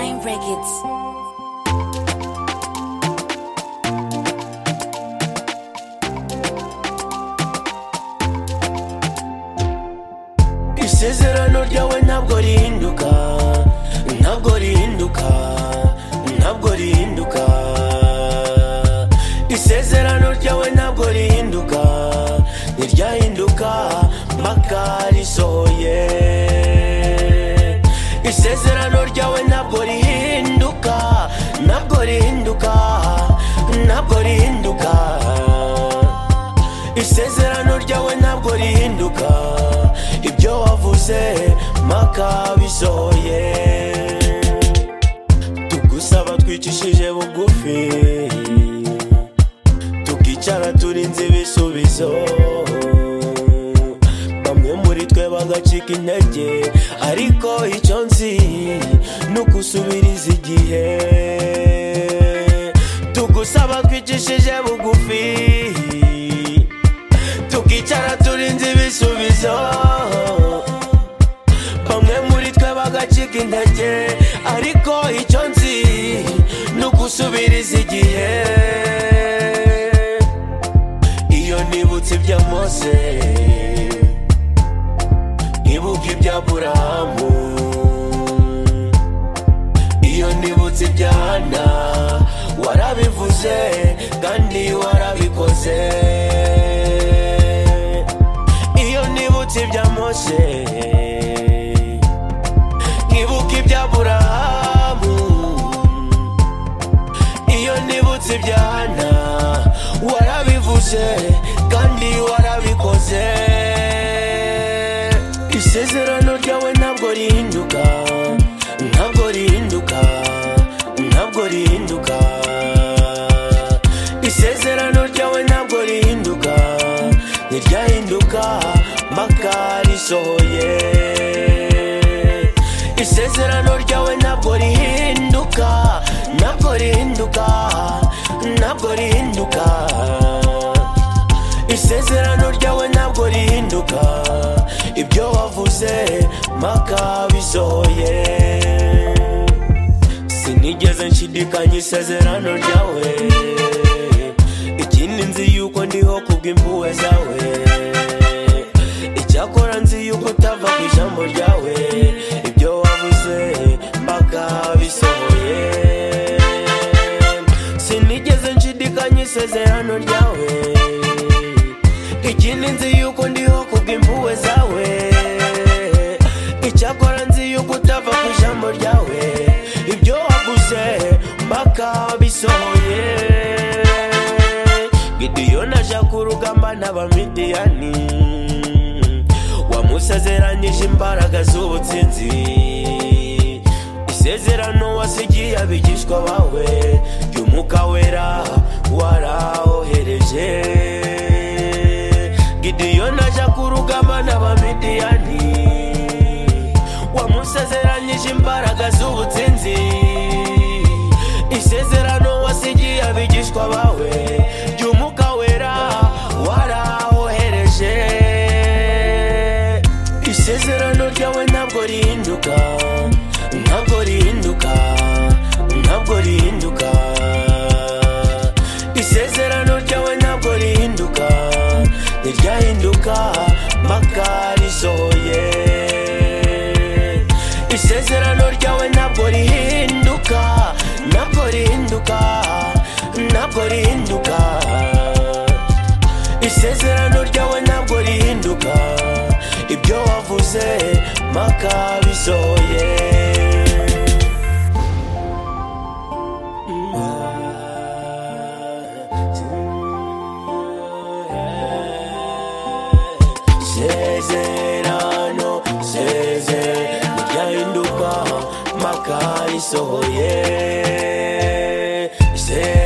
Herz. isezerano ryawe ntabwo rihinduka ntabwo rihinduka ntabwo rihinduka isezerano ryawe ntabwo rihinduka ntiryahinduka mpaka risohoye isezerano ryawe ntabwo rihinduka ntabwo rihinduka ntabwo rihinduka isezerano ryawe ntabwo rihinduka ibyo wavuze mpaka bisohoye tugusaba twicishije bugufi tukicara turinze ibisubizo bamwe muri twe bagacika intege ariko icyo nzi ni ukusubiriza igihe tugusaba twicishije bugufi tukicara turinze ibisubizo bamwe muri twe bagacika intege ariko icyo nzi ni ugusubiriza igihe iyo nibutse ibya mose nkibuka ibya burahamu iyo nibutse ibya hana warabivuze kandi warabikoze iyo nibutse ibya mose nkibuka ibya burahamu iyo nibutse ibya hana warabivuze kandi warabikoze isezerano ryawe ntabwo rihinduka ntabwo rihinduka ntabwo rihinduka isezerano ryawe ntabwo rihinduka ntiryahinduka mpaka risohoye isezerano ryawe ntabwo rihinduka ntabwo rihinduka ntabwo rihinduka isezerano ryawe ntabwo rihinduka ibyo wavuze mpaka bisohoye sinigeze nshidikanya isezerano ryawe ikindi nzi yuko ndiho kubw'impuhwe zawe icyakora nzi yuko utava ku ijambo ryawe ibyo wavuze mpaka bisohoye sinigeze nshidikanya isezerano ryawe ikindi nzi yuko ndiho kubw'impuhwe zawe icyakora nzi yuko utava ku ijambo ryawe ibyo waguze mpaka bisohoye gidiyoni aja ku rugamba n'abamidiyani wamusezeranyije imbaraga z'ubutsinzi isezerano wasigiye abigishwa bawe ry'umwuka wera warahohereje gidiyoni aja ku rugamba n'abamidiyani wamusezeranyije imbaraga z'ubutsinzi isezerano wasigiye abigishwa bawe ry'umwuka wera warahohereje isezerano ryawe ntabwo rihinduka ntabwo rihinduka ntabwo rihinduka isezerano ryawe ntabwo rihinduka ntiryahinduka mpaka risohoye isezerano ryawe ntabwo rihinduka ntabwo rihinduka ntabwo rihinduka isezerano ryawe ntabwo rihinduka ibyo wavuze mpaka bisohoye Sezerano, seze, ntiryahinduka mpaka risohoye. Sezerano,